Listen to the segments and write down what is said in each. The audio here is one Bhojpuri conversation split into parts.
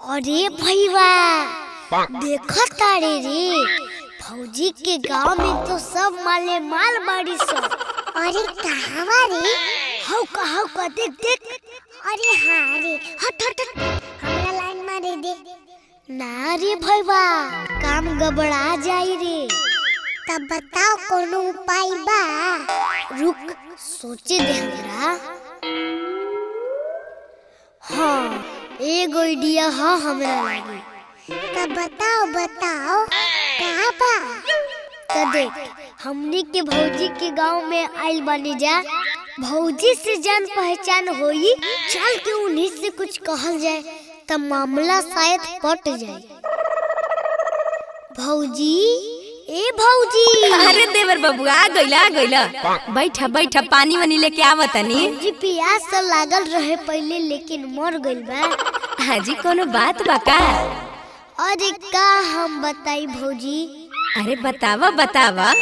अरे भैया देखो तारे रे फौजी के गांव में तो सब माले माल बाड़ी सब अरे कहवा रे हौ कहौ का देख देख अरे हाँ रे हट हट हट हमरा लाइन मारे दे ना रे भैया काम गबड़ा जाई रे तब बताओ कोनो उपाय बा रुक सोचे दे हमरा हाँ एगो आइडिया हाँ हमरा लागी तब बताओ बताओ कहाँ बा तो देख हमनी के भौजी के गांव में आइल बानी जा भौजी से जान पहचान होई चल के उन्हीं से कुछ कहल जाए तब मामला शायद पट जाए भौजी ए भौजी अरे देवर बाबू आ गइला आ गइला बैठा बैठा पानी वानी लेके आवतनी भौजी प्यास तो लागल रहे पहले लेकिन मर गइल बा हाजी कोनो बात बा का अरे का हम बताई भौजी अरे बतावा बतावा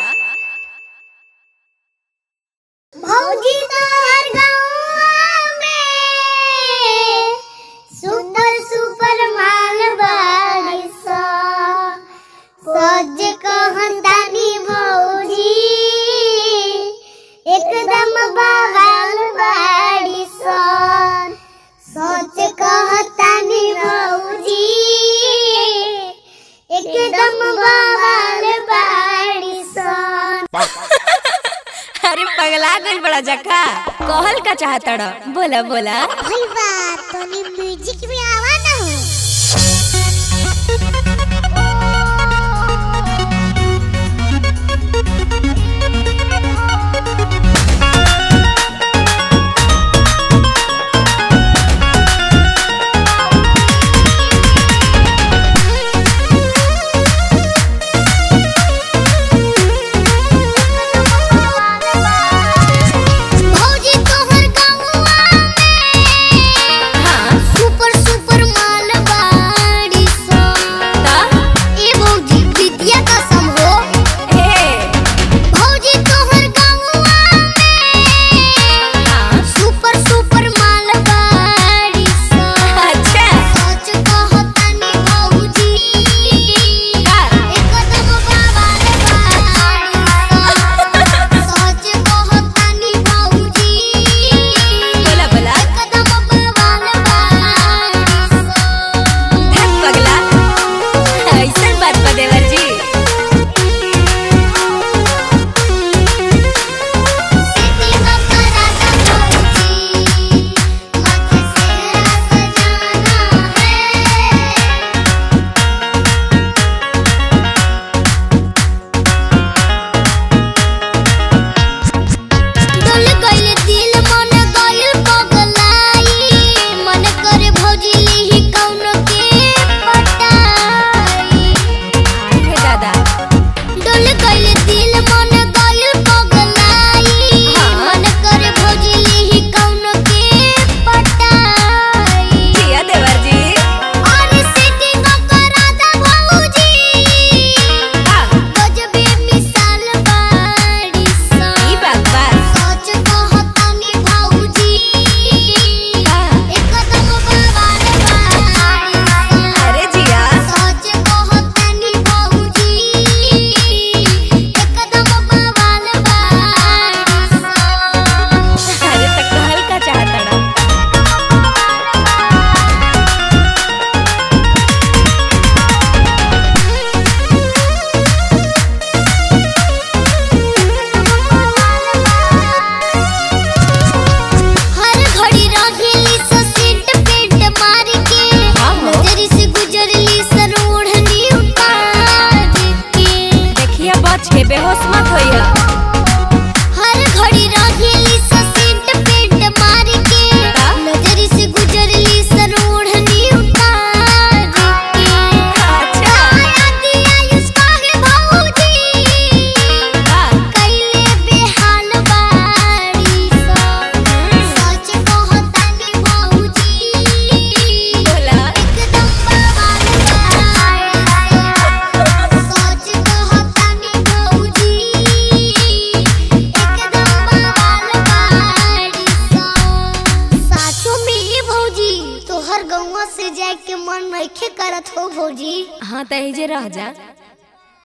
भौजी तो हर गाँव में सुपर सुपर माल बाड़ी सा सज कहतानी भौजी एकदम बवाल बाड़ी सा सच कहतानी भौजी एकदम बवाल बाड़ी सा अरे पगला गइल बड़ा जका कहल का चाहतड़ बोला बोला भैया तोनी म्यूजिक में आवा ना भौजी तोहर गाँववा में हाँ सुपर सुपर जाए के मन नइखे करत हो भौजी हाँ त जे रह जा